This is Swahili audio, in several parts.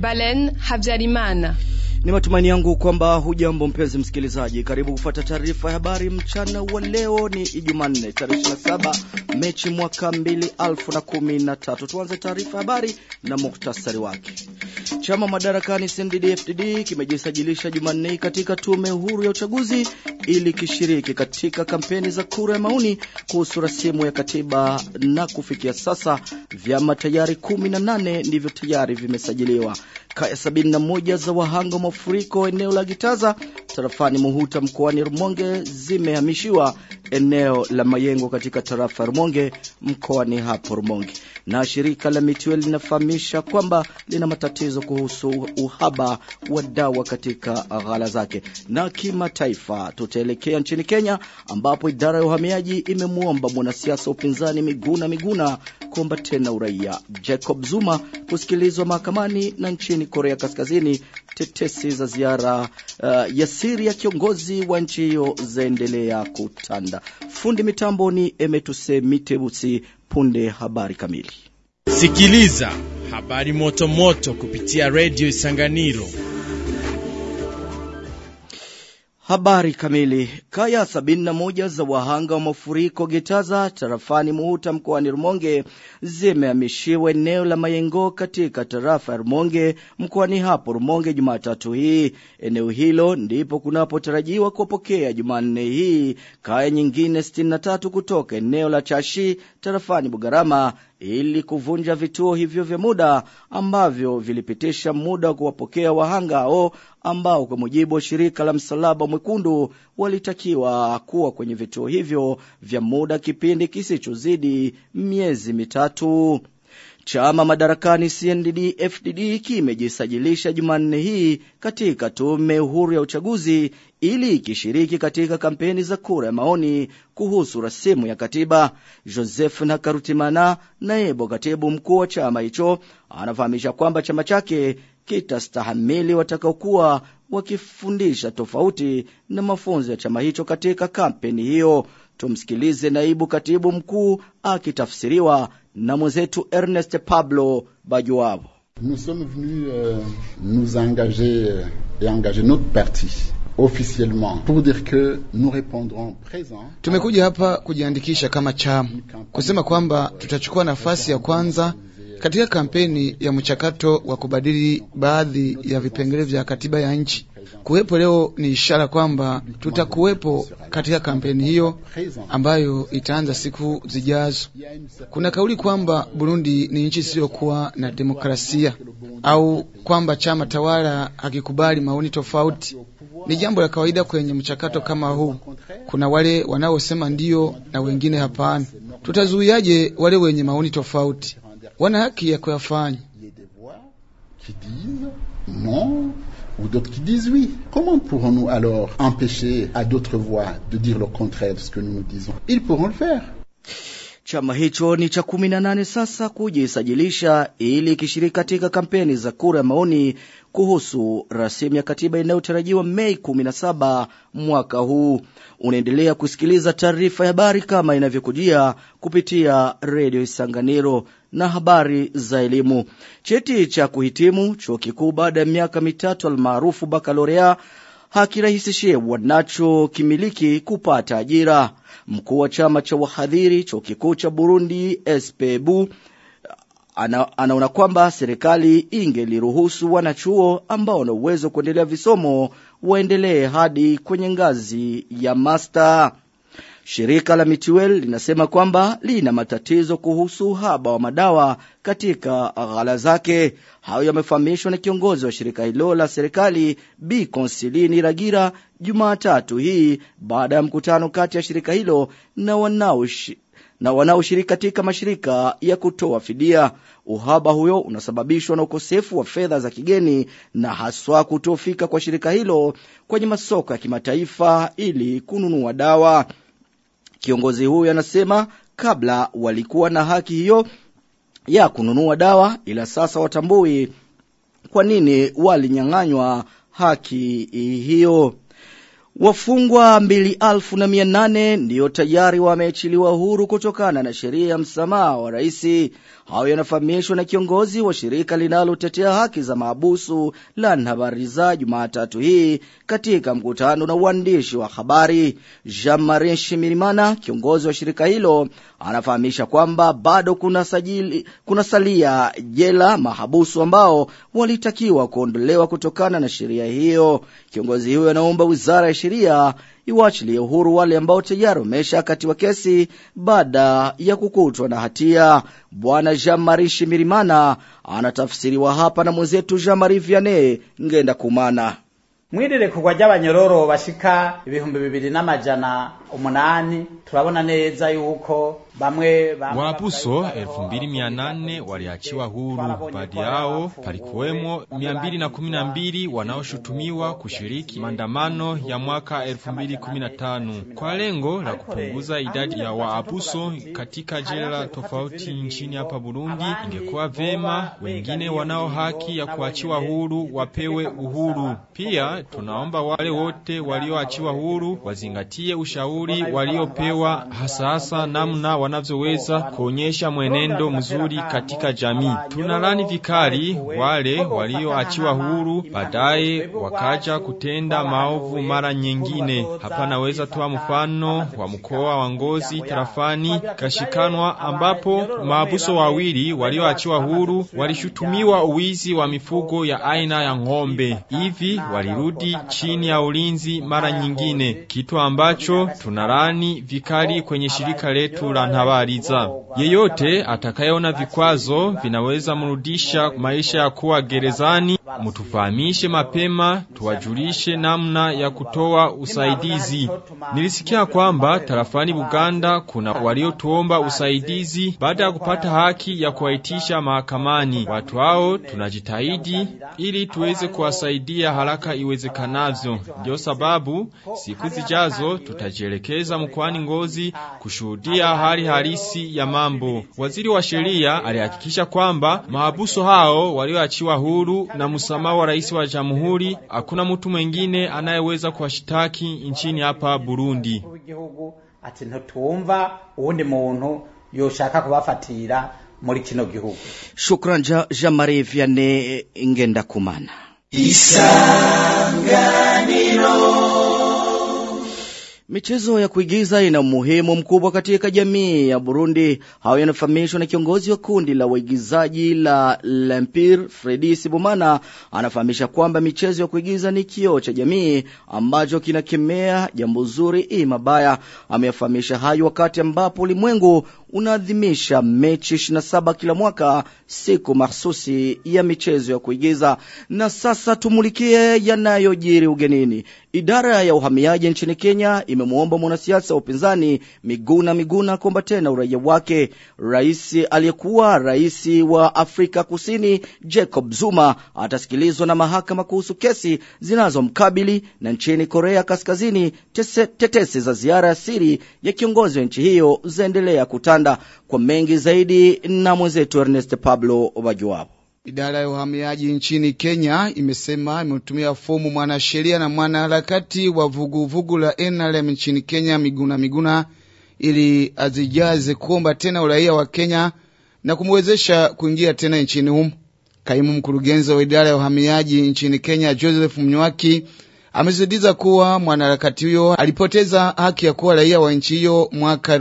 Balen Habyarimana. Ni matumaini yangu kwamba hujambo mpenzi msikilizaji. Karibu kufuata taarifa ya habari mchana wa leo. Ni Ijumanne tarehe 27 Mechi mwaka 2013. Tuanze taarifa ya habari na muhtasari wake. Chama madarakani CNDD-FDD kimejisajilisha Jumanne katika tume huru ya uchaguzi ili kishiriki katika kampeni za kura ya maoni kuhusu rasimu ya katiba na kufikia sasa vyama tayari 18 ndivyo tayari vimesajiliwa. Kaya 71 za wahanga mafuriko eneo la Gitaza tarafani Muhuta mkoani Rumonge zimehamishiwa eneo la Mayengo katika tarafa ya Rumonge mkoani hapo Rumonge. Na shirika la Mituel linafahamisha kwamba lina matatizo kuhusu uhaba wa dawa katika ghala zake. Na kimataifa tutaelekea nchini Kenya ambapo idara ya uhamiaji imemwomba mwanasiasa upinzani Miguna Miguna kuomba tena uraia. Jacob Zuma kusikilizwa mahakamani na nchini Korea Kaskazini tetesi za ziara uh, ya siri ya kiongozi wa nchi hiyo zaendelea kutanda. Fundi mitambo ni Emetuse Mitebusi. Punde habari kamili. Sikiliza habari moto moto kupitia redio Isanganiro. Habari kamili. Kaya 71 za wahanga wa mafuriko Getaza tarafani Muhuta mkoani Rumonge zimehamishiwa eneo la Mayengo katika tarafa ya Rumonge mkoani hapo Rumonge Jumatatu hii. Eneo hilo ndipo kunapotarajiwa kupokea Jumanne hii kaya nyingine 63 kutoka eneo la Chashi tarafani Bugarama ili kuvunja vituo hivyo vya muda ambavyo vilipitisha muda wa kuwapokea wahanga hao ambao kwa mujibu wa shirika la msalaba mwekundu walitakiwa kuwa kwenye vituo hivyo vya muda kipindi kisichozidi miezi mitatu. Chama madarakani CNDD FDD kimejisajilisha Jumanne hii katika tume huru ya uchaguzi ili ikishiriki katika kampeni za kura ya maoni kuhusu rasimu ya katiba. Joseph Nakarutimana, naibu katibu mkuu wa chama hicho, anafahamisha kwamba chama chake kitastahamili watakaokuwa wakifundisha tofauti na mafunzo ya chama hicho katika kampeni hiyo. Tumsikilize naibu katibu mkuu akitafsiriwa na mwenzetu Ernest Pablo Bajuabo. Nous sommes venus euh, nous engager euh, et engager notre parti officiellement pour dire que nous répondrons présent. Tumekuja hapa kujiandikisha kama chama kusema kwamba tutachukua nafasi ya kwanza katika kampeni ya mchakato wa kubadili baadhi ya vipengele vya katiba ya nchi. Kuwepo leo ni ishara kwamba tutakuwepo katika kampeni hiyo ambayo itaanza siku zijazo. Kuna kauli kwamba Burundi ni nchi isiyokuwa na demokrasia au kwamba chama tawala hakikubali maoni tofauti. Ni jambo la kawaida kwenye mchakato kama huu. Kuna wale wanaosema ndiyo na wengine hapana. Tutazuiaje wale wenye maoni tofauti? Wana haki ya kuyafanya. Qui disent non ou d'autres qui disent oui. Comment pourrons-nous alors empêcher à d'autres voix de dire le contraire de ce que nous nous disons Ils pourront le faire. Chama hicho ni cha kumi na nane sasa kujisajilisha ili kishiriki katika kampeni za kura ya maoni kuhusu rasimu ya katiba inayotarajiwa Mei 17 mwaka huu. Unaendelea kusikiliza taarifa ya habari kama inavyokujia kupitia redio Isanganiro na habari za elimu. Cheti cha kuhitimu chuo kikuu baada ya miaka mitatu almaarufu bakalorea hakirahisishie wanacho kimiliki kupata ajira. Mkuu wa chama cha wahadhiri chuo kikuu cha Burundi SPBU ana, anaona kwamba serikali ingeliruhusu wanachuo ambao wana uwezo kuendelea visomo waendelee hadi kwenye ngazi ya master. Shirika la Mituel linasema kwamba lina matatizo kuhusu uhaba wa madawa katika ghala zake. Hayo yamefahamishwa na kiongozi wa shirika hilo la serikali Bi Konsilini Ragira Jumatatu hii baada ya mkutano kati ya shirika hilo na wanaoshi na wanaoshiriki katika mashirika ya kutoa fidia. Uhaba huyo unasababishwa na ukosefu wa fedha za kigeni na haswa kutofika kwa shirika hilo kwenye masoko ya kimataifa ili kununua dawa. Kiongozi huyu anasema kabla walikuwa na haki hiyo ya kununua dawa ila sasa watambui kwa nini walinyang'anywa haki hiyo. Wafungwa mbili alfu na mia nane ndiyo tayari wameachiliwa huru kutokana na sheria ya msamaha wa raisi. Hayo yanafahamishwa na kiongozi wa shirika linalotetea haki za maabusu la Nhabariza Jumatatu hii katika mkutano na uandishi wa habari. Jean-Marie Shimirimana, kiongozi wa shirika hilo, anafahamisha kwamba bado kuna sajili, kuna salia jela mahabusu ambao walitakiwa kuondolewa kutokana na sheria hiyo. Kiongozi huyo anaomba wizara ya sheria iwachilie uhuru wale ambao tayari wameshakatiwa kesi baada ya kukutwa na hatia. Bwana Jean-Marie Shimirimana anatafsiriwa hapa na mwenzetu Jean-Marie Vianney Ngenda Kumana. mwirirekurwa ry'abanyororo bashika ibihumbi bibiri n'amajana umunani turabona neza yuko bamwe Waabuso elfu mbili mia nane waliachiwa huru. Baadhi yao palikuwemo mia mbili na kumi na mbili wanaoshutumiwa kushiriki maandamano ya mwaka elfu mbili kumi na tano kwa lengo la kupunguza idadi ya waabuso katika jela tofauti nchini hapa Burundi. Ingekuwa vema wengine wanao haki ya kuachiwa huru wapewe uhuru. Pia tunaomba wale wote walioachiwa huru wazingatie ushauri waliopewa, hasa hasa namna wanavyoweza kuonyesha mwenendo mzuri katika jamii. Tunalani vikali wale walioachiwa huru baadaye wakaja kutenda maovu mara nyingine. Hapa naweza toa mfano wa mkoa wa Ngozi tarafani Kashikanwa, ambapo maabuso wawili walioachiwa huru walishutumiwa uwizi wa mifugo ya aina ya ng'ombe. Hivi walirudi chini ya ulinzi mara nyingine, kitu ambacho tunalani vikali kwenye shirika letu la Ntabariza. Yeyote atakayeona vikwazo vinaweza mrudisha maisha ya kuwa gerezani, mutufahamishe mapema, tuwajulishe namna ya kutoa usaidizi. Nilisikia kwamba tarafani Buganda kuna waliotuomba usaidizi baada ya kupata haki ya kuwaitisha mahakamani. Watu hao tunajitahidi ili tuweze kuwasaidia haraka iwezekanavyo. Ndio sababu siku zijazo tutajielekeza mkoani Ngozi kushuhudia hali halisi ya mambo. Waziri wa sheria alihakikisha kwamba mahabuso hao walioachiwa huru na msamaha wa rais wa jamhuri, hakuna mtu mwengine anayeweza kuwashitaki nchini hapa Burundi. w'igihugu ati ntitumva uwundi muntu yoshaka kubafatira muri kino gihugu Shukran Ja- Jean-Marie Vianney Ngenda Kumana. Michezo ya kuigiza ina umuhimu mkubwa katika jamii ya Burundi. Hayo yanafahamishwa na kiongozi wa kundi la waigizaji la Lempire, Fredi Sibomana. Anafahamisha kwamba michezo ya kuigiza ni kioo cha jamii ambacho kinakemea jambo zuri i mabaya. Ameyafahamisha hayo wakati ambapo ulimwengu unaadhimisha Mechi 27 kila mwaka, siku mahsusi ya michezo ya kuigiza. Na sasa tumulikie yanayojiri ugenini. Idara ya uhamiaji nchini Kenya imemwomba mwanasiasa wa upinzani Miguna Miguna kuomba tena uraia wake. Rais aliyekuwa rais wa Afrika Kusini Jacob Zuma atasikilizwa na mahakama kuhusu kesi zinazomkabili, na nchini Korea Kaskazini tese, tetesi za ziara ya siri ya kiongozi wa nchi hiyo zaendelea kutanda. Kwa mengi zaidi na mwenzetu Ernest Pablo Wajuwapo. Idara ya uhamiaji nchini Kenya imesema imetumia fomu mwanasheria na mwanaharakati wa vuguvugu la NRM nchini Kenya Miguna Miguna ili azijaze kuomba tena uraia wa Kenya na kumwezesha kuingia tena nchini humo. Kaimu mkurugenzi wa idara ya uhamiaji nchini Kenya Joseph Mnywaki amesisitiza kuwa mwanaharakati huyo alipoteza haki ya kuwa raia wa nchi hiyo mwaka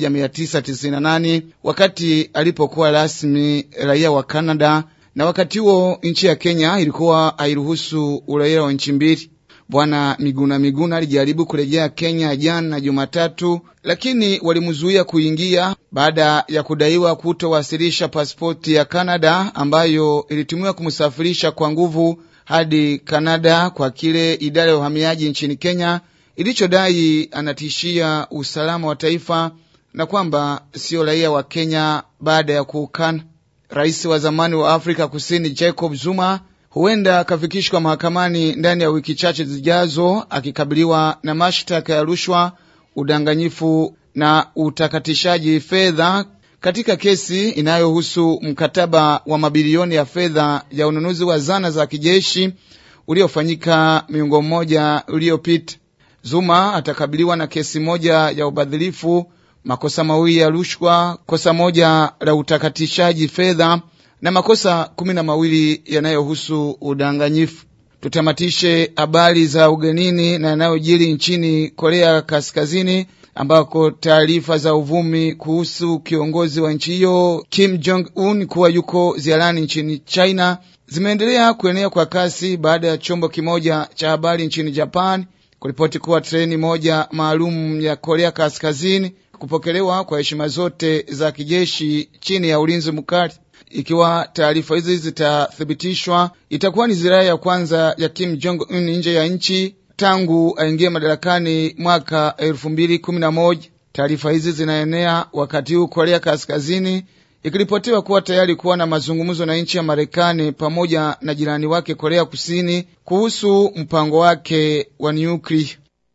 1998 wakati alipokuwa rasmi raia wa Canada na wakati huo nchi ya Kenya ilikuwa hairuhusu uraia wa nchi mbili. Bwana Miguna Miguna alijaribu kurejea Kenya jana Jumatatu, lakini walimzuia kuingia baada ya kudaiwa kutowasilisha pasipoti ya Canada ambayo ilitumiwa kumsafirisha kwa nguvu hadi Canada kwa kile idara ya uhamiaji nchini Kenya ilichodai anatishia usalama wa taifa na kwamba sio raia wa Kenya baada ya kuukana. Rais wa zamani wa Afrika Kusini Jacob Zuma huenda akafikishwa mahakamani ndani ya wiki chache zijazo akikabiliwa na mashtaka ya rushwa, udanganyifu na utakatishaji fedha katika kesi inayohusu mkataba wa mabilioni ya fedha ya ununuzi wa zana za kijeshi uliofanyika miongo mmoja uliopita. Zuma atakabiliwa na kesi moja ya ubadhilifu, makosa mawili ya rushwa, kosa moja la utakatishaji fedha na makosa kumi na mawili yanayohusu udanganyifu. Tutamatishe habari za ugenini na yanayojiri nchini Korea Kaskazini ambako taarifa za uvumi kuhusu kiongozi wa nchi hiyo Kim Jong Un kuwa yuko ziarani nchini China zimeendelea kuenea kwa kasi baada ya chombo kimoja cha habari nchini Japan kuripoti kuwa treni moja maalum ya Korea Kaskazini kupokelewa kwa heshima zote za kijeshi chini ya ulinzi mkali. Ikiwa taarifa hizi zitathibitishwa, itakuwa ni ziara ya kwanza ya Kim Jong Un nje ya nchi tangu aingie madarakani mwaka elfu mbili kumi na moja. Taarifa hizi zinaenea wakati huu Korea Kaskazini ikiripotiwa kuwa tayari kuwa na mazungumzo na nchi ya Marekani pamoja na jirani wake Korea Kusini kuhusu mpango wake wa nyuklia.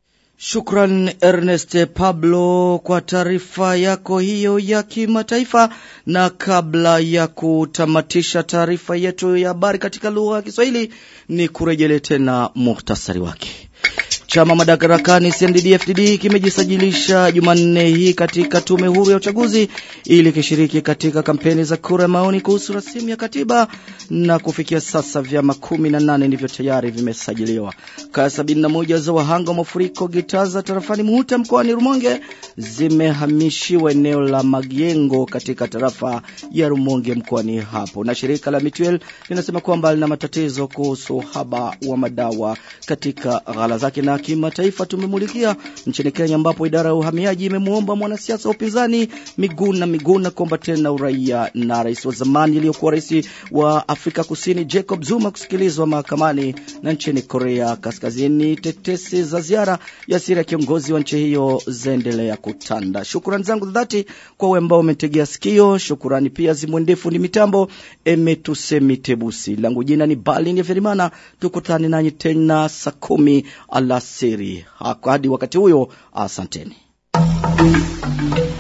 Shukran Ernest Pablo kwa taarifa yako hiyo ya kimataifa. Na kabla ya kutamatisha taarifa yetu ya habari katika lugha ya Kiswahili, ni kurejele tena muhtasari wake. Chama madarakani CNDD-FDD kimejisajilisha Jumanne hii katika tume huru ya uchaguzi ili kishiriki katika kampeni za kura ya maoni kuhusu rasimu ya katiba na kufikia sasa vyama 18 ndivyo tayari vimesajiliwa. Kaya 71 za wahanga wa mafuriko Gitaza tarafani Muhuta mkoani Rumonge zimehamishiwa eneo la Magiengo katika tarafa ya Rumonge mkoani hapo. Na shirika la Mituel linasema kwamba lina matatizo kuhusu uhaba wa madawa katika ghala zake na kimataifa tumemulikia nchini Kenya ambapo idara ya uhamiaji imemwomba mwanasiasa wa upinzani Miguna Miguna kuomba tena uraia na rais wa zamani iliyokuwa rais wa Afrika Kusini Jacob Zuma kusikilizwa mahakamani na nchini Korea Kaskazini. Tetesi za ziara ya siri ya kiongozi wa nchi hiyo zaendelea kutanda. Shukrani zangu za dhati kwa wewe ambao umetegea sikio. Shukrani pia zimwendefu ni mitambo emetusemi tebusi. Langu jina ni Balin ya Ferimana. Tukutane nanyi tena saa kumi alasiri. Hadi wakati huyo, asanteni.